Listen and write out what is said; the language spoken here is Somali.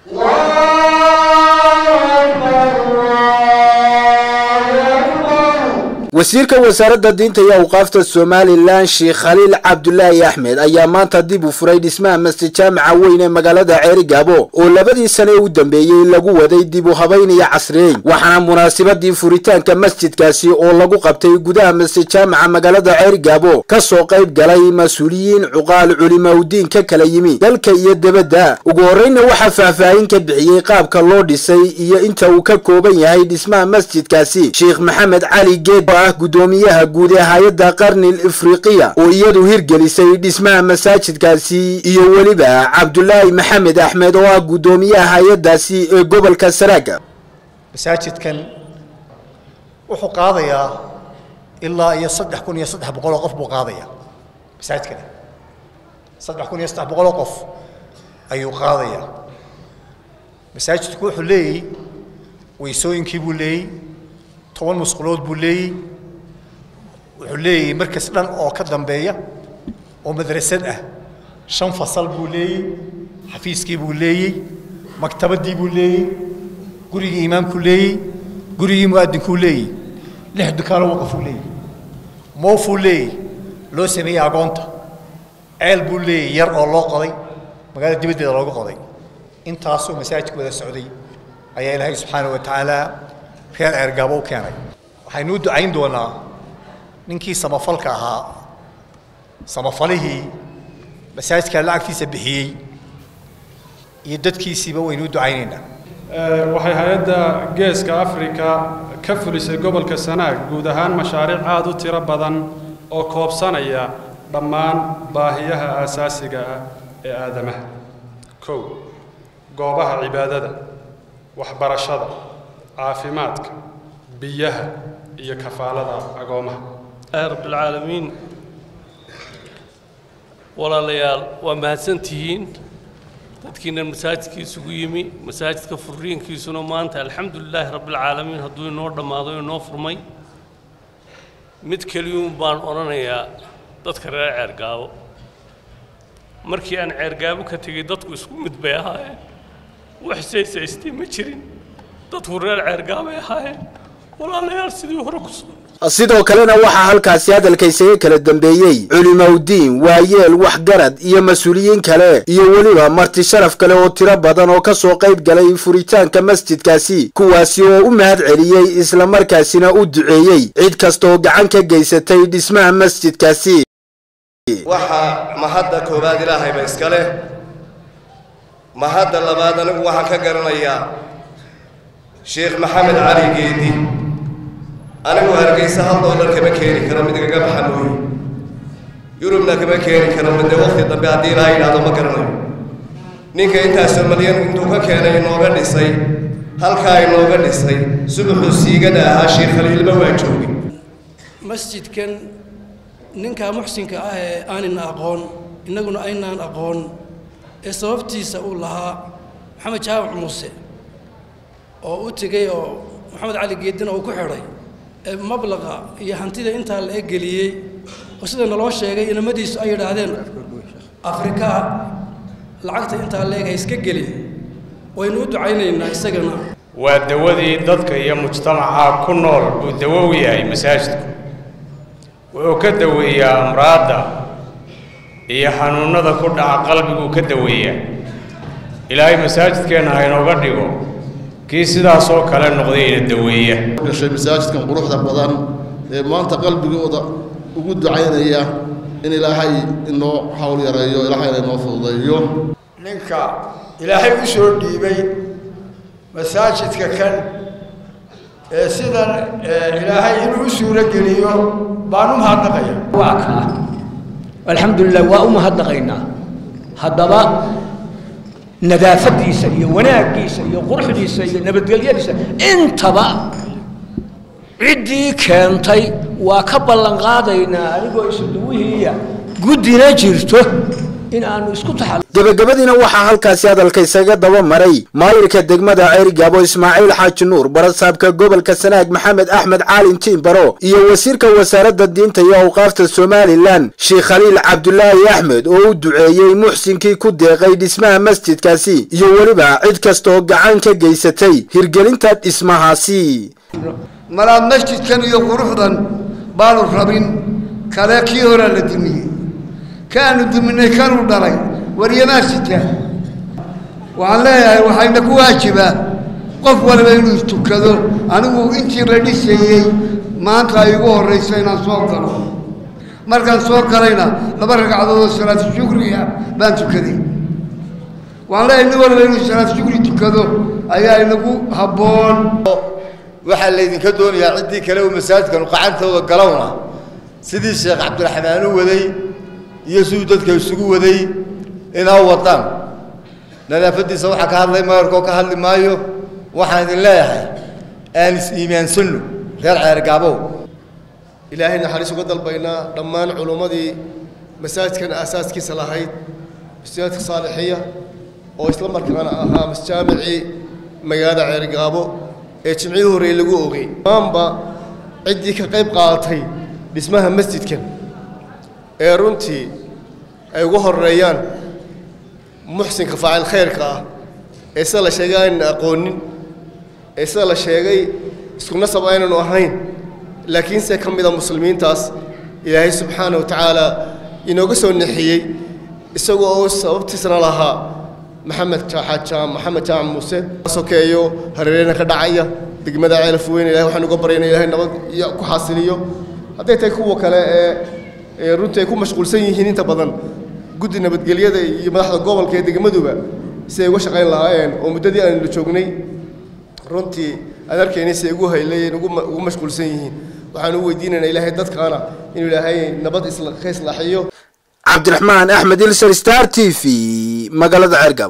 wasiirka wasaaradda diinta iyo awqaafta somalilan sheekh khaliil cabdulaahi axmed ayaa maanta dib u furay dhismaha masjid jaamaca weyn ee magaalada ceerigaabo oo labadii sane u dambeeyey lagu waday dib u habayn iyo casriyeyn waxaana munaasabadii furitaanka masjidkaasi oo lagu qabtay gudaha masjid jaamaca magaalada ceerigaabo ka soo qayb galay mas-uuliyiin cuqaal culimaudiin ka kala yimi dalka iyo debadda ugu horreyna waxaa faahfaahin ka bixiyey qaabka loo dhisay iyo inta uu ka kooban yahay dhismaha masjidkaasi sheekh maxamed cali geed ah gudoomiyaha guud ee hay-adda qarnil ifriqiya oo iyadu hirgelisay dhismaha masaajidkaasi iyo weliba cabdulaahi maxamed axmed oo ah gudoomiyaha hay-addaasi ee gobolka saraaga masaajidkan wuxuu qaadayaa ilaa iyo saddex kun iyo saddex boqoloo qof buu qaadayaa masaajidkani saddex kun iyo saddex boqoloo qof ayuu qaadayaa masaajidku wuxuu leeyey weysooyinkii buu leeyey toban musqulood buu leeyey wuxuu leeyahay markas dhan oo ka dambeeya oo madrasad ah shan fasal buu leeyey xafiiskii buu leeyey maktabadii buu leeyey gurigii imaamkuu leeyey gurigii mu'adinkuu leeyey lix dukaano waqafuu leeyey moofuu leeyey loo sameeyey agoonta ceel buu leeyey yar oo loo qoday magaalada dibaddeeda looga qoday intaasoo masaajidka wada socday ayaa ilaahay subxaana wa tacaala reer ceergaabo u keenay waxaynu u ducayn doonaa ninkii samafalka ahaa samafalihii masaajidka lacagtiisa bixiyey iyo dadkiisiiba waynu u ducaynaynaa waxay hay-adda geeska afrika ka fulisay gobolka sanaag guud ahaan mashaariic aada u tiro badan oo koobsanaya dhammaan baahiyaha aasaasiga ah ee aadamaha kow goobaha cibaadada waxbarashada caafimaadka biyaha iyo kafaalada agoomaha rabbilcaalamiin walaalayaal waa mahadsantihiin dadkiina masaajidka isugu yimi masaajidka furiinkiisuna maanta alxamdu lilaahi rabbilcaalamiin hadduu inoo dhammaado inoo furmay mid keliyuun baan odhanayaa dadka reer ceergaabo markii aan ceergaabo ka tegey dadku isku mid bay ahaayeen wax saysaystay ma jirin dadku reer ceergaabay ahaayeen walaalayaal sidii hore ku soo sidoo kalena waxaa halkaasi hadalka isaga kala dambeeyey culimaudiin waayeel waxgarad iyo mas-uuliyiin kale iyo weliba marti sharaf kale oo tiro badan oo ka soo qayb galay furitaanka masjidkaasi kuwaasi oo u mahad celiyey islamarkaasina u duceeyey cid kastaoo gacan ka geysatay dhismaha masjidkaasi waxaa mahadda koowaad ilaahayba iska leh mahadda labaad anigu waxaan ka garanayaa sheekh maxamed cali geedi anigu hargeysa hal doolar kama keeni karo mid igaga baxa mooye yurubna kama keeni karo mide waqti dambe haddii ilaaha yidhahdo ma garanayo ninka intaasoo malyan intuu ka keenay inooga dhisay halkaa inooga dhisay subaxuu siigada ahaa sheekh khaliilba waa joogay masjidkan ninkaa muxsinka ah ee aanina aqoon innaguna aynaan aqoon ee sababtiisa uu lahaa maxamed jaamac muuse oo u tegey oo maxamed cali geedina uu ku xidhay ee mablaqa iyo hantida intaa la eggeliyey oo sida naloo sheegay inamadiisu ay yidhaahdeen afrika lacagta intaa la eg ha iska gelin waynu u ducaynaynaa isagana waa dawadii dadka iyo mujtamaca ku nool buu dawo u yahay masaajidku wuxuu ka daweeyaa amraadda iyo xanuunnada ku dhaca qalbiguu ka daweeyaa ilaahay masaajidkeenna ha inooga dhigo kii sidaasoo kale noqdayna daweeya gashay masaajidkan quruxda badan ee maanta qalbigooda ugu ducaynaya in ilaahay inoo hawl yareeyo ilaahayna inoo fududeeyo ninka ilaahay u soo dhiibay masaajidka kan ee sidan ilaahay inuu u suuro geliyo baan u mahadnaqaya waa kaa alxamdulilah waa u mahadnaqaynaa haddaba nadaafadiisa iyo wanaaggiisa iyo quruxdiisa iyo nabadgelyadiisa intaba ciddii keentay waa ka ballan qaadaynaa anigoo isuduwihiiya guddina jirto in aanu isku taxal gebagabadiina waxaa halkaasi hadalka isaga daba maray maayirka degmada ceerigaabo ismaaciil xaaji nuur barasaabka gobolka sanaag maxamed axmed caalin tiimbaro iyo wasiirka wasaaradda diinta iyo awqaafta somalilan sheekh khaliil cabdulaahi axmed oo u duceeyey muxsinkii ku deeqay dhismaha masjidkaasi iyo weliba cid kastaoo gacan ka geysatay hirgelinta dhismahaasi malaa masjidkan iyo quruxdan baanu rabin kale kii horaa la dumiyey kaanu duminay kanuu dhalay waryamaa sitaa waxaan leeyahay waxayna ku waajibaa qof waliba inuu istukado anigu intii la dhisayey maanta ay igu horrayso inaan soo galo markaan soo galayna laba ragcadood oo salaatu shukriga baan tukaday waxaan leeyahay nin waliba inuu salaatu shukri tukado ayaa inagu habboon waxaa laydinka doonayaa ciddii kale uu masaajidkanu qacantooda galowna sidii sheekh cabdiraxmaan u waday iyo siduu dadka isugu waday inaa wadaan nadaafaddiisa waxaa ka hadlay mayorkoo ka hadli maayo waxaan idin leeyahay aan is-iimaansanno reer ceergaabow ilaahay naxariis uga dalbaynaa dhammaan culummadii masaajidkan aasaaskiisa lahayd masaajidka saalixiya oo isla markaana ahaa masjaamicii magaalada ceergaabo ee jimcihii horreey lagu ogay dhammaanba ciddii ka qayb qaadatay dhismaha masjidkan ee runtii ay ugu horeeyaan muxsinka faacil khayrka ah ee sida la sheegay aynan aqoonin ee sida la sheegay isku nasab aynanu ahayn laakiinse ka mida muslimiintaas ilaahay subxaana wa tacaala inooga soo nexiyey isagoo oo sababtiisna lahaa maxamed jaam maxamed jaamac muuse sokeeyo hareereyna ka dhacaya degmada ceelaf weyn ilahay waxaan uga baryayna ilahay nabad iyo ku xasiliyo hadday tahay kuwa kale ee ee runtii ay ku mashquulsan yihiin inta badan guddi nabadgelyada iyo madaxda gobolka ee degmaduba si ay uga shaqayn lahaayeen oo muddadii aanu la joognay runtii aan arkayna si ay ugu haylayeen ugu mashquulsan yihiin waxaan u weydiinaynaa ilaahay dadkaana inuu ilaahay nabad isla ka islaaxiyo cabdiraxmaan axmed ilser star t v magaalada ceergab